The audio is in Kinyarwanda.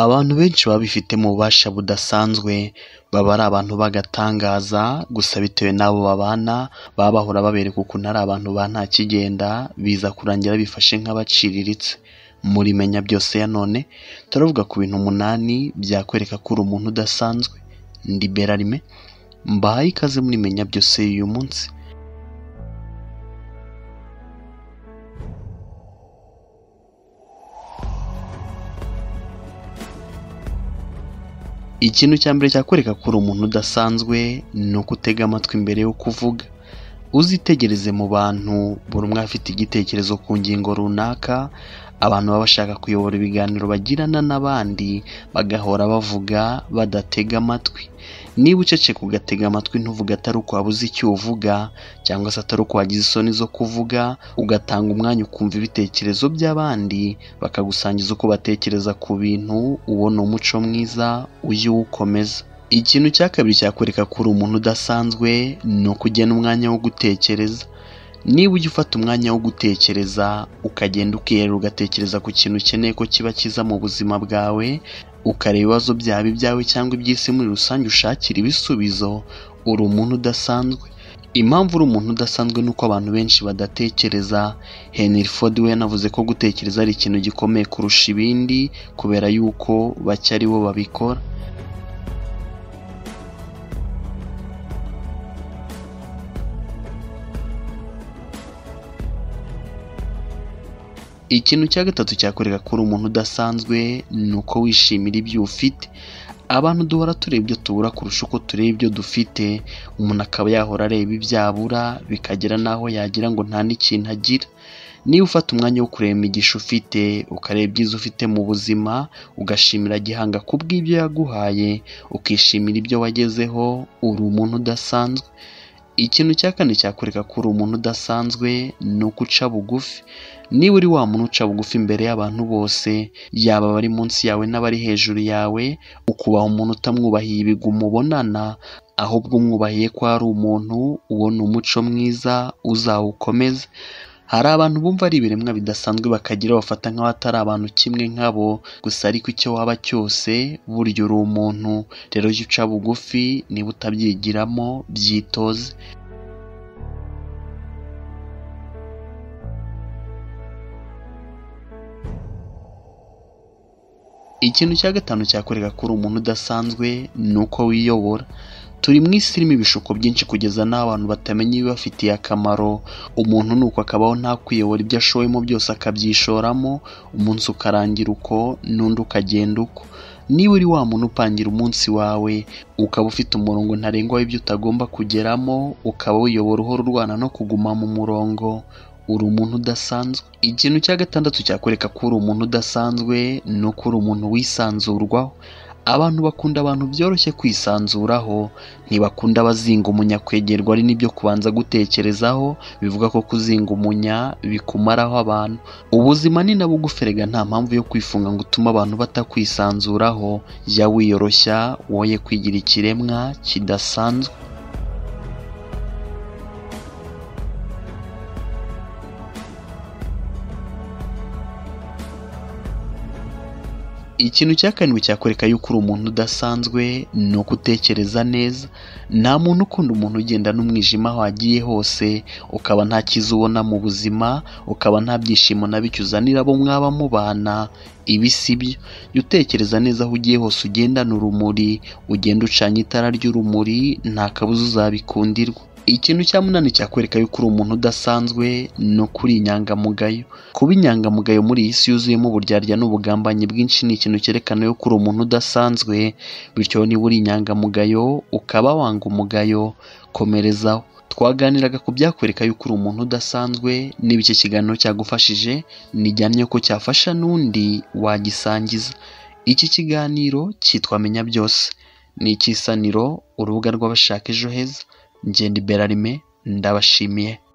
Abantu benshi baba bifitemo ububasha budasanzwe, baba ari abantu b'agatangaza, gusa bitewe n'abo babana, baba bahora babereka ukuntu ari abantu ba ntakigenda, biza kurangira bifashe nk'abaciriritse. Muri Menya Byose ya none, turavuga ku bintu umunani byakwereka ko uri umuntu udasanzwe. Ndi Berarime, mbahaye ikaze muri Menya Byose y'uyu munsi. Ikintu cya mbere cyakwereka ko uri umuntu udasanzwe, ni uko utega amatwi mbere yo kuvuga. Uzitegereze mu bantu, buri umwe afite igitekerezo ku ngingo runaka, abantu baba bashaka kuyobora ibiganiro bagirana n'abandi, bagahora bavuga badatega amatwi. Niba uceceka ugatega amatwi ntuvuge atari uko wabuze icyo uvuga cyangwa se atari uko wagize isoni zo kuvuga, ugatanga umwanya ukumva ibitekerezo by'abandi, bakagusangiza uko batekereza ku bintu, uwo ni umuco mwiza, ujye uwukomeza. Ikintu cya kabiri cyakwereka ko uri umuntu udasanzwe, ni uko ugena umwanya wo gutekereza. Niba ujya ufata umwanya wo gutekereza, ukagenda ukirera ugatekereza ku kintu ukeneye ko kiba cyiza mu buzima bwawe, ukareba ibibazo byaba ibyawe cyangwa iby'isi muri rusange ushakira ibisubizo, uri umuntu udasanzwe. Impamvu uri umuntu udasanzwe ni uko abantu benshi badatekereza, Henry Ford we yanavuze ko gutekereza ari ikintu gikomeye kurusha ibindi, kubera yuko bake ari bo babikora. Ikintu cya gatatu cyakwereka ko uri umuntu udasanzwe, ni uko wishimira ibyo ufite. Abantu duhora tureba ibyo tubura kurusha uko tureba ibyo dufite, umuntu akaba yahora areba ibyo abura, bikagera n'aho yagira ngo nta n'ikintu agira. Niba ufata umwanya wo kureba imigisha ufite, ukareba ibyiza ufite mu buzima, ugashimira gihanga kubw'ibyo yaguhaye, ukishimira ibyo wagezeho, uri umuntu udasanzwe. Ikintu cya kane cyakwereka ko uri umuntu udasanzwe, ni uko uca bugufi. Niba uri wa muntu uca bugufi imbere y'abantu bose, yaba abari munsi yawe n'abari hejuru yawe, ukubaha umuntu utamwubahiye ibigwi mubonana, ahubwo umwubahiye ko ari umuntu, uwo ni umuco mwiza, uzawukomeze. Hari abantu bumva ari ibiremwa bidasanzwe bakagira bafata nk'aho atari abantu kimwe nkabo, gusa ariko icyo waba cyose, burya uri umuntu. Rero jya uca bugufi, niba utabyigiramo, byitoze. Ikintu cya gatanu cyakwereka ko uri umuntu udasanzwe, ni uko wiyobora. Turi mu isi irimo ibishuko byinshi kugeza n'aho abantu batamenya ibibafitiye akamaro, umuntu ni uko akabaho nta kwiyobora ibyo ashoyemo byose akabyishoramo, umunsi ukarangira uko n'undi ukagenda uko. Niba uri wa muntu upangira umunsi wawe, ukaba ufite umurongo ntarengwa w'ibyo utagomba kugeramo, ukaba wiyobora uhora urwana no kuguma mu murongo, uri umuntu udasanzwe. Ikintu cya gatandatu cyakwereka ko uri umuntu udasanzwe, ni uko uri umuntu wisanzurwaho. Abantu bakunda abantu byoroshye kwisanzuraho, ntibakunda abazinga umunya kwegerwa ari n'ibyo kubanza gutekerezaho, bivuga ko kuzinga umunya bikumaraho abantu. Ubuzima ni na bugufi erega nta mpamvu yo kwifunga ngo utume abantu batakwisanzuraho, jya wiyoroshya, woye kwigira ikiremwa kidasanzwe. Ikintu cya karindwi cyakwereka yuko uri umuntu udasanzwe, ni uko utekereza neza. Nta muntu ukunda umuntu ugenda n'umwijima aho agiye hose, ukaba nta cyiza ubona mu buzima, ukaba nta byishimo na bike uzanira abo mwaba mubana, ibi si byo. Jya utekereza neza aho ugiye hose ugendana urumuri, ugende ucanye itara ry'urumuri, nta kabuza uzabikundirwa. Ikintu cya munani cyakwereka yuko uri umuntu udasanzwe, ni uko uri inyangamugayo. Kuba inyangamugayo muri iyi si yuzuyemo uburyarya n'ubugambanyi bwinshi ni ikintu cyerekana yuko uri umuntu udasanzwe, bityo niba uri inyangamugayo, ukaba wanga umugayo, komerezaho. Twaganiraga ku byakwereka yuko uri umuntu udasanzwe, niba iki kiganiro cyagufashije, nijyane ko cyafasha n'undi wagisangiza. Iki kiganiro cyitwa Menya Byose. Ni ikisaniro, urubuga rw'abashaka ejo heza. Njye ndi Berarime, ndabashimiye.